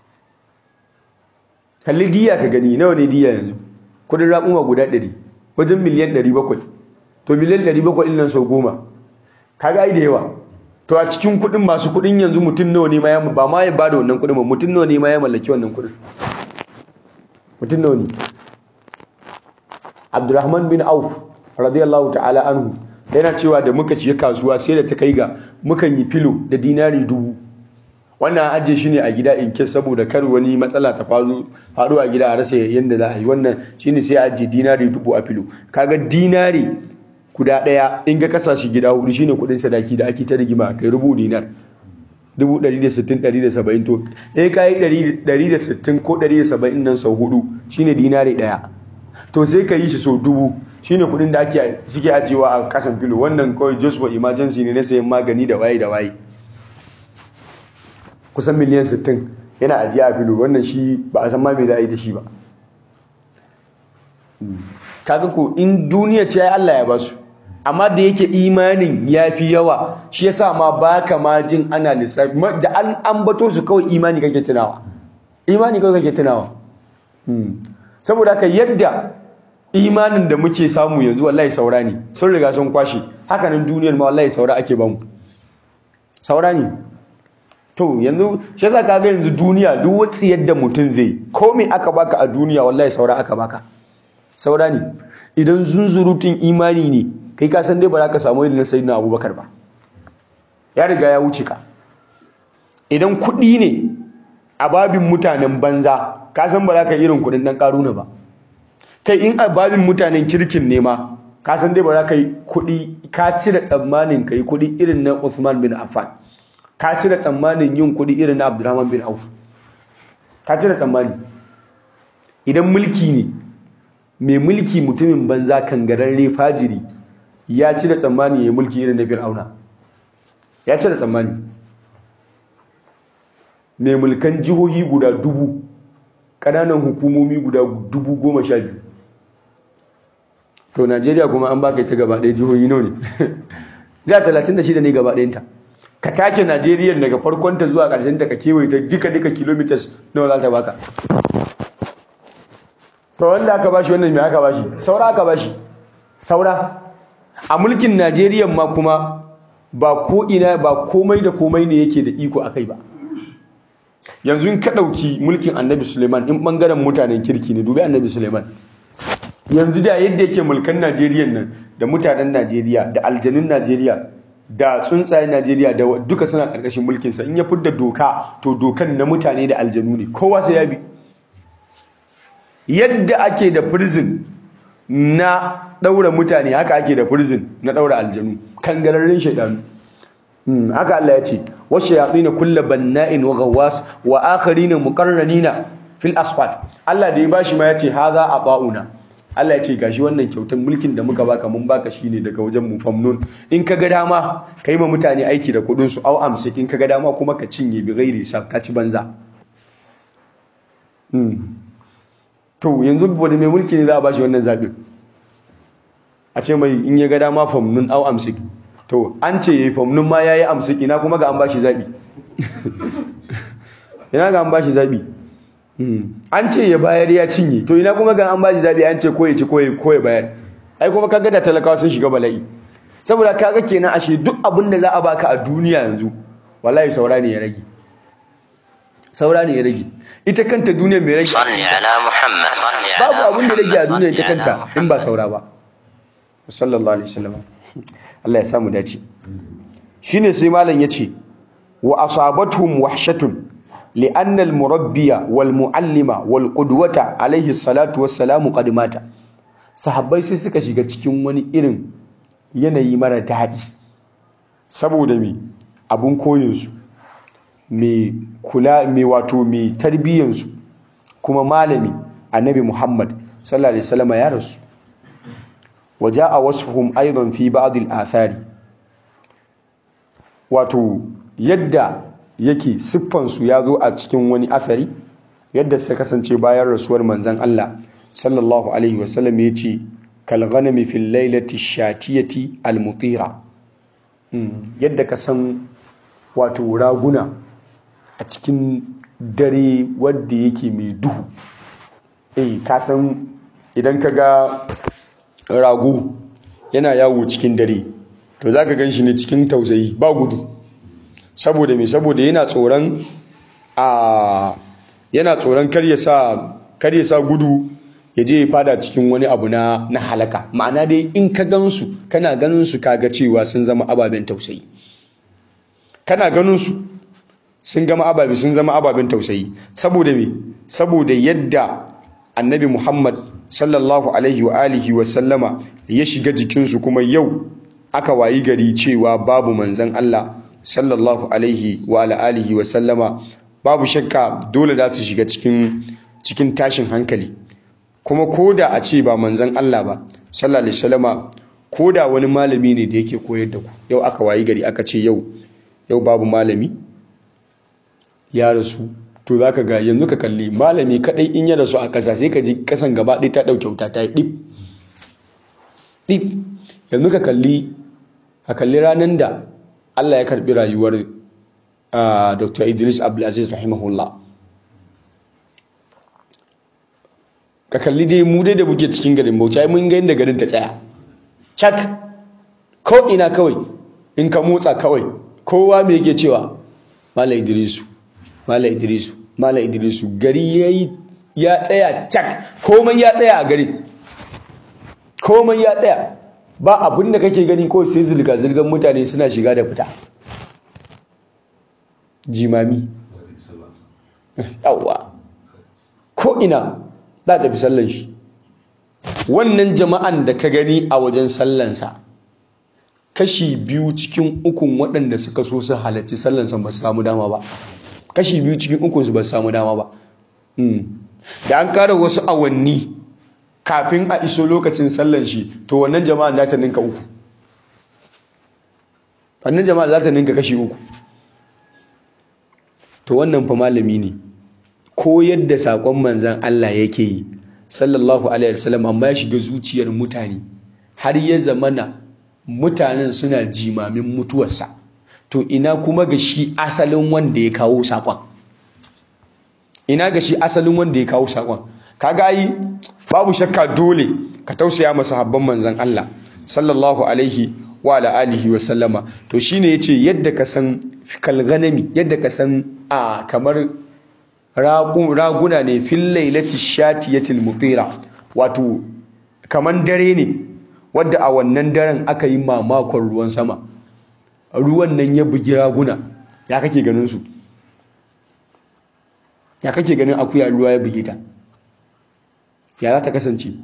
kalli diya ka gani nawa ne diya yanzu kudin raƙuma guda ɗari wajen miliyan ɗari bakwai to miliyan ɗari bakwai ɗin nan sau goma ka ga da yawa to a cikin kuɗin masu kuɗin yanzu mutum nawa ne ma ya ba ma ya ba da wannan kuɗin ba mutum nawa ne ma ya mallaki wannan kuɗin mutum nawa ne Abdurrahman bin Auf radiyallahu ta'ala anhu yana cewa da muka ciye kasuwa sai da ta kai ga mukan yi filo da dinari dubu wannan ajiye shi ne a gida in ke saboda kar wani matsala ta faru faru a gida a rasa yadda za a yi wannan shine sai ajiye dinari dubu a filo kaga dinari guda daya in ga kasa shi gida hudu shine kudin sadaki da ake ta rigima kai rubu dinar dubu ɗari da sittin ɗari da saba'in to eh ka yi ɗari da sittin ko ɗari da saba'in nan sau hudu shine dinari ɗaya to sai ka yi shi sau dubu shine kudin da ake suke ajiyewa a kasan filo wannan kawai just for emergency ne na sayan magani da waye da waye kusan miliyan 60 yana ajiya a filo wannan shi ba a san ma me za a yi da shi ba kaga ko in duniya ce Allah ya basu amma da yake imanin ya fi yawa shi yasa ma baka ma jin ana lissafi da an ambato su kawai imani kake tunawa imani kawai kake tunawa saboda haka yadda imanin da muke samu yanzu wallahi saura ne sun riga sun kwashe hakanan duniyar ma wallahi saura ake bamu saura ne to yanzu shi yasa kaga yanzu duniya duk wacce yadda mutum zai komai aka baka a duniya wallahi saura aka baka saura ne idan zunzurutun imani ne kai ka san dai ba za ka samu irin na sayyidina abubakar ba ya riga ya wuce ka idan kuɗi ne a babin mutanen banza ka san ba za ka irin kuɗin ɗan ƙaruna ba kai in a babin mutanen kirkin ne ma ka san dai ba za ka yi kuɗi ka cire tsammanin ka yi kuɗi irin na Uthman bin Affan ka cire tsammanin yin kuɗi irin na Abdurrahman bin Auf ka cire tsammani idan mulki ne mai mulki mutumin banza kangararre fajiri ya cire tsammani ya yi mulki irin na Fir'auna ya cire tsammani mai mulkan jihohi guda dubu ƙananan hukumomi guda dubu goma sha biyu to najeriya kuma an baka ita gaba ɗaya jihohi nawa ne jiha talatin da shida ne gaba ɗayanta ka take najeriya daga farkonta zuwa ƙarshen ta ka kewaye ta duka duka kilomitas nawa za ta baka to wanda aka bashi wannan mai aka bashi saura aka bashi saura a mulkin najeriya ma kuma ba ko ina ba komai da komai ne yake da iko akai ba yanzu in ka ɗauki mulkin annabi suleiman in ɓangaren mutanen kirki ne dubi annabi suleiman yanzu da yadda yake mulkan najeriya nan da mutanen najeriya da aljanun najeriya da tsuntsayen najeriya da duka suna ƙarƙashin mulkinsa in ya fidda doka to dokan na mutane da aljanu ne kowa sai ya bi yadda ake da prison na ɗaura mutane haka ake da prison na ɗaura aljanu kangararren shaidanu haka Allah ya ce wasu yaɗina kulla banna'in wa gawas wa akharina muqarranina fil asfat Allah da ya bashi ma ya ce haza ba'una. Allah ya ce gashi wannan kyautar mulkin da muka baka mun baka shine daga wajen mu famnun in ka ga dama kai ma mutane aiki da kudin su au amsi in ka ga dama kuma ka cinye bi ghairi sa ka ci banza to yanzu wanda mai mulki ne za a bashi wannan zabin a ce mai in ya ga dama famnun au amsi to an ce yayi famnun ma yayi amsi ina kuma ga an bashi zabi ina ga an bashi zabi an ce ya bayar ya cinye to ina kuma ga an bashi zabi an ce ko ya ci ko ya bayar ai kuma kaga da talakawa sun shiga bala'i saboda kaga kenan ashe duk abin da za a baka a duniya yanzu wallahi saura ne ya rage saura ne ya rage ita kanta duniya mai rage babu abin da rage a duniya ita kanta in ba saura ba sallallahu alaihi wasallam Allah ya samu dace shine sai malam yace wa asabatuhum wahshatun لأن المربي والمعلم والقدوة عليه الصلاة والسلام قد مات sahabbai sai suka shiga cikin wani irin yanayi mara daɗi saboda me abun koyinsu mai kula mai wato mai tarbiyyansu kuma malami annabi Muhammad sallallahu alaihi wasallam ya rasu waja'a wasfuhum aidan fi ba'd al-athari wato yadda yake siffansu ya zo a cikin wani afari yadda suka kasance bayan rasuwar manzan Allah sallallahu alaihi wasallam ya ce kalghanami fil lailati shatiyati almutira yadda ka san wato raguna a cikin dare wadda yake mai duhu eh ka san idan ka ga rago yana yawo cikin dare to za ka gan shi ne cikin tausayi ba gudu saboda me saboda yana tsoron a yana tsoron kar ya sa gudu ya je ya fada cikin wani abu na na halaka ma'ana dai in ka gansu kana ganin su kaga cewa sun zama ababen tausayi kana ganin su sun gama ababe sun zama ababen tausayi saboda me saboda yadda annabi Muhammad sallallahu alaihi wa alihi wa sallama ya shiga jikinsu kuma yau aka wayi gari cewa babu manzon Allah sallallahu alaihi wa alihi wa sallama babu shakka dole za su shiga cikin cikin tashin hankali kuma koda a ce ba manzon Allah ba sallallahu alaihi wasallama koda wani malami ne da yake koyar da ku yau aka wayi gari aka ce yau yau babu malami ya rasu to zaka ga yanzu ka kalli malami kadai in ya rasu a kasa sai ka ji kasan gaba ɗaya ta ɗauke wuta ta yi ɗip ɗip yanzu ka kalli a kalli ranar da Allah ya karɓi rayuwar Dr. Idris Abdulaziz rahimahullah ka kalli dai mu dai da muke cikin garin Bauchi ai mun ga inda garin ta tsaya cak ko ina kawai in ka motsa kawai kowa me yake cewa Malam Idrisu Malam Idrisu Malam Idrisu gari yayi ya tsaya cak komai ya tsaya a gari komai ya tsaya ba abin da kake gani ko sai zilga zilgan mutane suna shiga da fita jimami yawa ko ina za ta fi sallan shi wannan jama'an da ka gani a wajen sallansa kashi biyu cikin ukun waɗanda suka so su halarci sallansa ba su samu dama ba kashi biyu cikin ukun su ba su samu dama ba da an kara wasu awanni kafin a iso lokacin sallan shi to wannan jama'an za ta ninka uku wannan jama'an za ta ninka kashi uku to wannan fa malami ne ko yadda sakon manzan Allah yake yi sallallahu alaihi wasallam amma ya shiga zuciyar mutane har ya zamana mutanen suna jimamin mutuwarsa to ina kuma ga shi asalin wanda ya kawo sakon ina ga shi asalin wanda ya kawo sakon kaga yi babu shakka dole ka tausaya masa habban manzan Allah sallallahu alaihi wa ala alihi wa sallama to shine yace yadda ka san kalganami yadda ka san a kamar raguna ne fil lailati shatiyatil mutira wato kaman dare ne wadda a wannan daren aka yi mamakon ruwan sama ruwan nan ya bugi raguna ya kake ganin su ya kake ganin akuya ruwa ya buge ta ya za ta kasance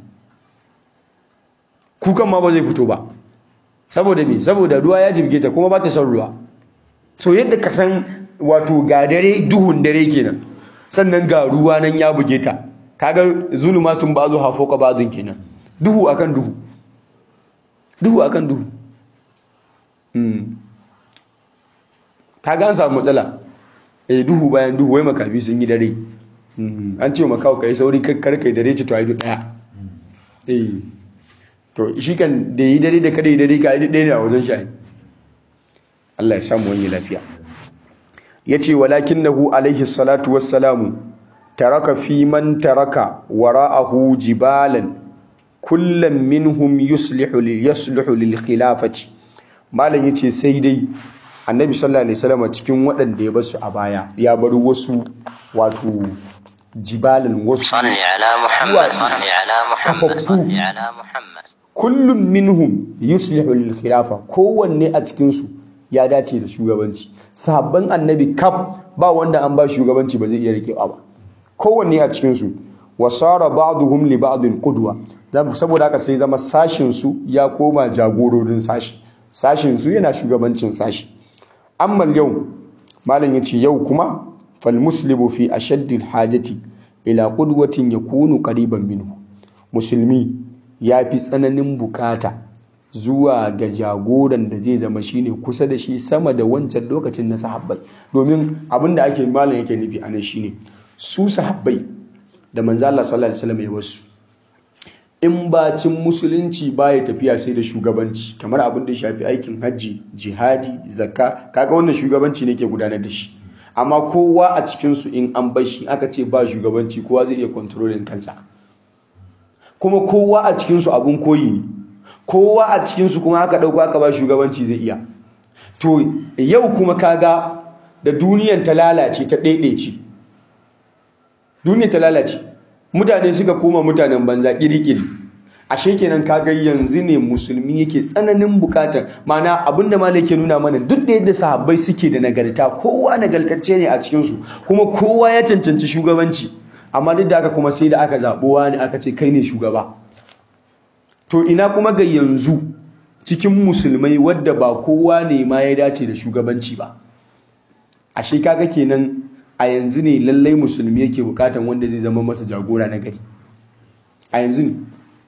kukan ma ba zai fito ba saboda me saboda ruwa ya jirge ta kuma ba ta son ruwa so yadda ka san wato ga dare duhun dare kenan sannan ga ruwa nan ya buge ta kaga zulumatun ba zuwa fauka ba'dun kenan duhu akan duhu duhu akan duhu mm kaga an samu matsala eh duhu bayan duhu wai makafi sun yi dare an ce makawo kai sauri kar kai dare ce to ai daya eh to shi kan da yi dare da kada yi dare ka yi dare ne a wajen shi Allah ya samu wani lafiya yace walakinahu alaihi salatu wassalamu taraka fi man taraka wara'ahu jibalan kullam minhum yuslihu li yasluhu lil khilafati malam yace sai dai annabi sallallahu alaihi wasallam cikin waɗanda ya basu a baya ya bar wasu wato jibalan wasu صل على محمد صل على محمد صل على محمد kullum minhum yuslihu lil khilafa kowanne a cikin su ya dace da shugabanci sahabban annabi kaf ba wanda an ba shugabanci ba zai iya rikewa ba kowanne a cikin su wasara ba'dhum li ba'din qudwa saboda haka sai zama sashin su ya koma jagororin sashi sashin su yana shugabancin sashi amma yau malam yace yau kuma fal muslimu fi ashaddi al hajati ila qudwatin yakunu qariban minhu musulmi ya fi tsananin bukata zuwa ga jagoran da zai zama shine kusa da shi sama da wancan lokacin na sahabbai domin abin da ake malam yake nufi anan shine su sahabbai da manzo Allah sallallahu alaihi wasallam ya wasu in bacin musulunci baya tafiya sai da shugabanci kamar abin da ya shafi aikin hajji jihadi zakka kaga wannan shugabanci ne ke gudanar da shi amma kowa a cikinsu in an bashi aka ce ba shugabanci kowa zai iya kontrolin kansa kuma kowa a cikinsu abun koyi ne kowa a cikinsu kuma aka ɗauko aka ba shugabanci zai iya to yau kuma kaga da duniyan ta lalace ta ɗaiɗaice duniyan ta lalace mutane suka koma mutanen banza ƙiri-ƙiri ashe kenan kaga yanzu ne musulmi yake tsananin bukatar mana abinda malai ke nuna mana duk da yadda sahabbai suke da nagarta kowa nagartacce ne a cikinsu kuma kowa ya cancanci shugabanci amma duk da haka kuma sai da aka zaɓuwa ne aka ce kai ne shugaba to ina kuma ga yanzu cikin musulmai wadda ba kowa ne ma ya dace da shugabanci ba ashe kaga kenan a yanzu ne lallai musulmi yake bukatan wanda zai zama masa jagora na gari a yanzu ne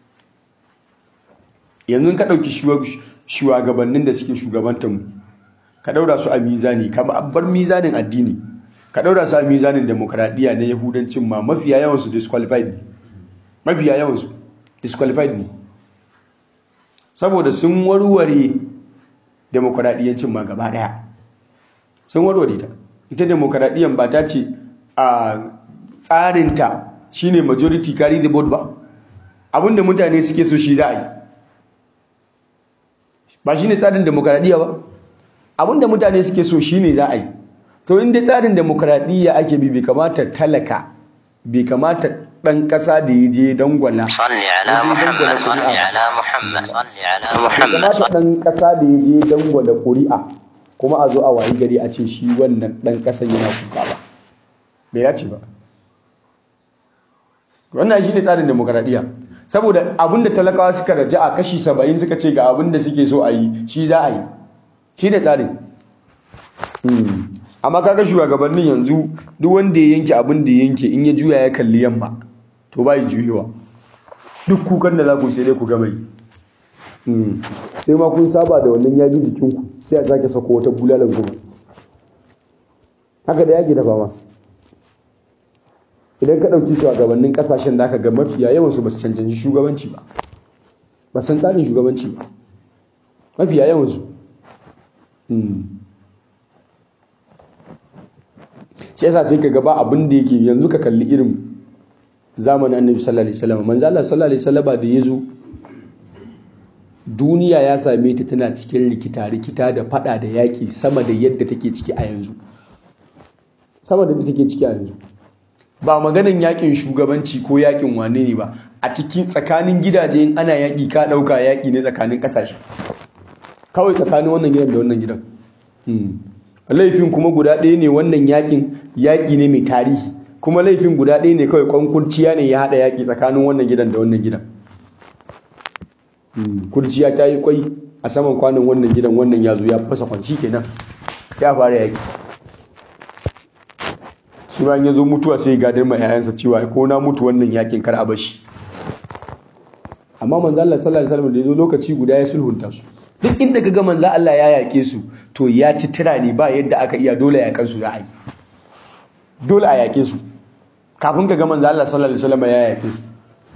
yanzu ka ɗauki shugabannin da suke shugabantar mu ka ɗaura su a mizani ka bar mizanin addini ka ɗaura su a mizanin demokradiyya na yahudancin ma mafiya yawansu disqualified ne mafiya yawansu disqualified ne saboda sun warware demokradiyyancin ma gaba ɗaya sun warware ta ita demokradiyyan ba ta ce a tsarinta shine majority carry the vote ba abinda mutane suke so shi za a yi ba shine tsarin demokradiyya ba abinda mutane suke so shine za a yi to inda tsarin demokradiyya ake bi bai kamata talaka bai kamata dan kasa da ya je dangwala صل على محمد صل على محمد صل على محمد kamata dan kasa da ya je dangwala ƙuri'a kuma a zo a wayi gari a ce shi wannan dan kasan yana kuka ba bai dace ba wannan shi ne tsarin demokradiyya saboda abinda talakawa suka raja a kashi saba'in suka ce ga abinda suke so a yi shi za a yi shi ne tsarin amma kaga shugabannin yanzu duk wanda ya yanke abin da ya yanke in ya juya ya kalli yamma to ba yi juyewa duk kukan da za ku sai dai ku gama yi sai ma kun saba da wannan ya bi jikinku sai a sake sako wata bulalan kuma haka da yake da fama idan ka ɗauki shugabannin ƙasashen da aka ga mafiya yawansu ba su cancanci shugabanci ba ba san tsarin shugabanci ba mafiya yawansu shi yasa sai ka gaba abin da yake yanzu ka kalli irin zamanin annabi sallallahu alaihi wasallam manzo Allah sallallahu alaihi wasallam da yazo duniya ya same ta tana cikin rikita rikita da fada da yaki sama da yadda take ciki a yanzu sama da yadda take ciki a yanzu ba maganan yakin shugabanci ko yakin wane ne ba a cikin tsakanin gidaje in ana yaki ka dauka yaki ne tsakanin kasashe kawai tsakanin wannan gidan da wannan gidan laifin kuma guda ɗaya ne wannan yakin yaki ne mai tarihi kuma laifin guda ɗaya ne kawai kwankurciya ne ya haɗa yaki tsakanin wannan gidan da wannan gidan kurciya ta yi kwai a saman kwanan wannan gidan wannan ya zo ya fasa kwanci kenan ya fara yaki shi bayan ya zo mutuwa sai gadar ma 'ya'yansa cewa ko na mutu wannan yakin kar a bashi amma manzo Allah sallallahu alaihi wasallam da yazo lokaci guda ya sulhunta su duk inda kaga manzo Allah ya yake su to ya ci tira ne ba yadda aka iya dole ya kansu za a yi dole a yake su kafin kaga manzo Allah sallallahu alaihi wasallam ya yake su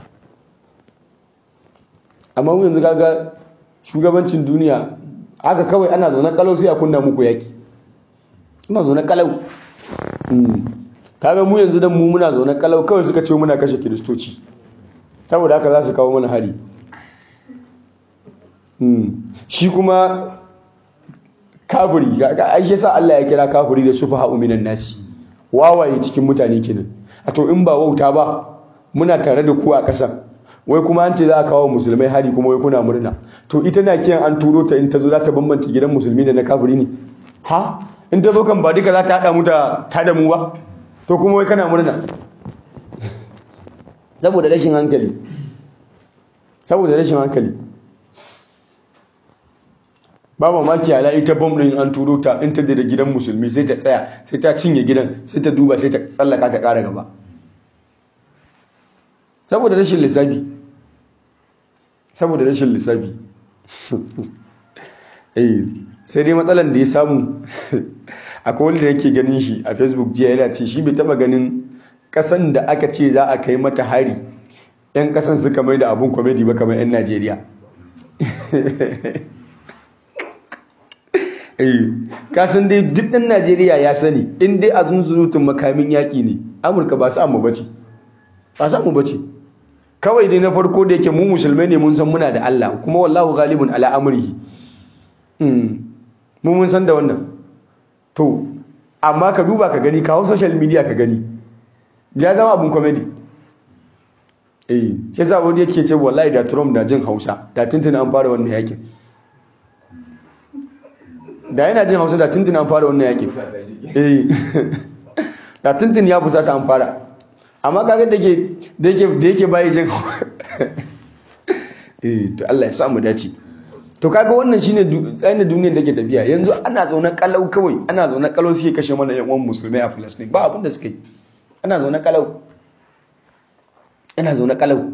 amma mu yanzu kaga shugabancin duniya haka kawai ana zaune kalau sai a kunna muku yaki ina zaune kalau kaga mu yanzu dan mu muna zaune kalau kawai suka ce muna kashe kiristoci saboda haka za su kawo mana hari shi kuma kafiri ai yasa Allah ya kira kafiri da sufaha minan nasi wawaye cikin mutane kenan a to in ba wauta ba muna tare da ku a ƙasa wai kuma an ce za a kawo musulmai hari kuma wai kuna murna to ita na kiyan an turo ta in ta zo za ta bambance gidan musulmi da na kafiri ne ha in ta zo kan ba duka za ta haɗa mu da ta da mu ba to kuma wai kana murna saboda rashin hankali saboda rashin hankali ba mamaki ala ita bom din an turo ta in ta da gidan musulmi sai ta tsaya sai ta cinye gidan sai ta duba sai ta tsallaka ta ƙara gaba saboda rashin lissafi saboda rashin lissafi eh sai dai matsalan da ya samu akwai wanda yake ganin shi a facebook jiya yana ce shi bai taba ganin kasan da aka ce za a kai mata hari yan kasan suka mai da abun komedi ba kamar yan najeriya eh ka san dai duk ɗan Najeriya ya sani in dai a zunzurutun makamin yaƙi ne Amurka ba su amma bace ba su amma bace kawai dai na farko da yake mu musulmai ne mun san muna da Allah kuma wallahu ghalibun ala amrihi mm mu mun san da wannan to amma ka duba ka gani kawo social media ka gani ya zama abun comedy eh shi yasa wani yake ce wallahi da Trump da jin Hausa da tuntuna an fara wannan yakin da yana jin Hausa da tuntuna an fara wannan yakin eh da tuntun ya fusata an fara amma kaga da ke da yake da yake bai jin eh to Allah ya sa mu dace to kaga wannan shine tsayin duniyar da ke tafiya yanzu ana zaune kalau kawai ana zaune kalau suke kashe mana yan uwan musulmai a Palestine ba abin da suke yi ana zaune kalau ana zaune kalau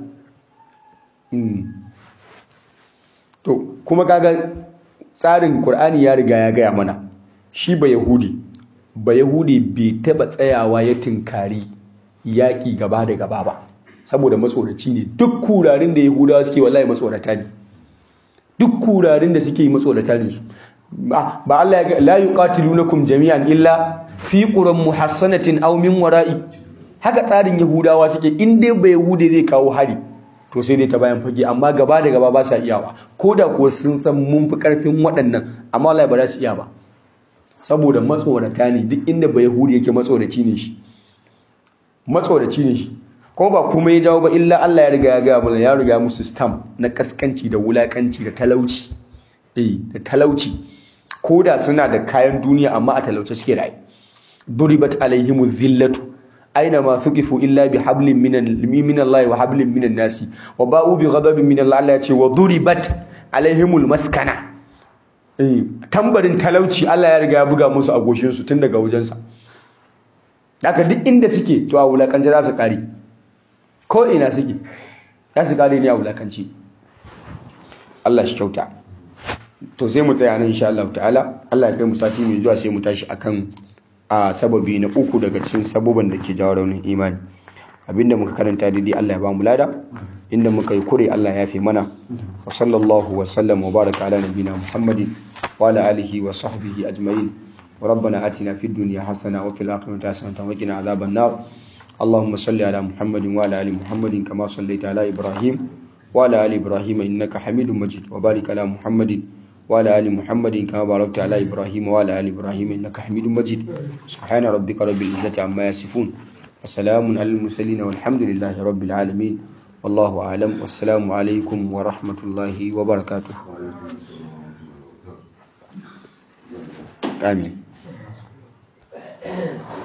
to kuma kaga tsarin Qur'ani ya riga ya gaya mana shi ba Yahudi ba Yahudi bai taba tsayawa ya tinkari yaƙi gaba da gaba ba saboda matsoraci ne duk kurarin da Yahudawa suke wallahi matsorata ne duk kurarin da suke matsorata ne su ba Allah ya la yuqatilunakum jami'an illa fi quran muhassanatin aw min wara'i haka tsarin Yahudawa suke in dai ba Yahude zai kawo hari to sai dai ta bayan fage amma gaba da gaba ba sa iyawa ko da kuwa sun san mun fi karfin waɗannan amma wallahi ba za su iya ba saboda matsorata ne duk inda ba Yahudi yake matsoraci ne shi matsoraci ne shi ko ba kuma ya jawo ba illa Allah ya riga ya ga mana ya riga musu stamp na kaskanci da wulakanci da talauci eh da talauci ko da suna da kayan duniya amma a talauce suke da duribat alaihimu dhillatu aina ma thuqifu illa bi hablin minan min Allah wa hablin minan nasi wa ba'u bi ghadabin min Allah Allah ya ce wa duribat alaihimul maskana eh tambarin talauci Allah ya riga ya buga musu a goshin su tun daga wajensa haka duk inda suke to a wulakance za su kare ko ina suke za su kare ne a wulakanci Allah shi kyauta to sai mu tsaya nan insha Allah ta'ala Allah ya kai mu sati mai zuwa sai mu tashi akan a sababi na uku daga cikin sababan da ke jawo raunin imani abinda muka karanta daidai Allah ya ba mu lada inda muka yi kure Allah ya fi mana wa sallallahu wa sallam wa baraka ala nabina Muhammadin wa ala alihi wa sahbihi ajma'in ربنا آتنا في الدنيا حسنة وفي الآخرة حسنة وقنا عذاب النار اللهم صل على محمد وعلى آل محمد كما صليت على إبراهيم وعلى آل إبراهيم إنك حميد مجيد وبارك على محمد وعلى آل محمد كما باركت على إبراهيم وعلى آل إبراهيم إنك حميد مجيد سبحان ربك رب العزة عما يصفون وسلام على المرسلين والحمد لله رب العالمين والله أعلم والسلام عليكم ورحمة الله وبركاته آمين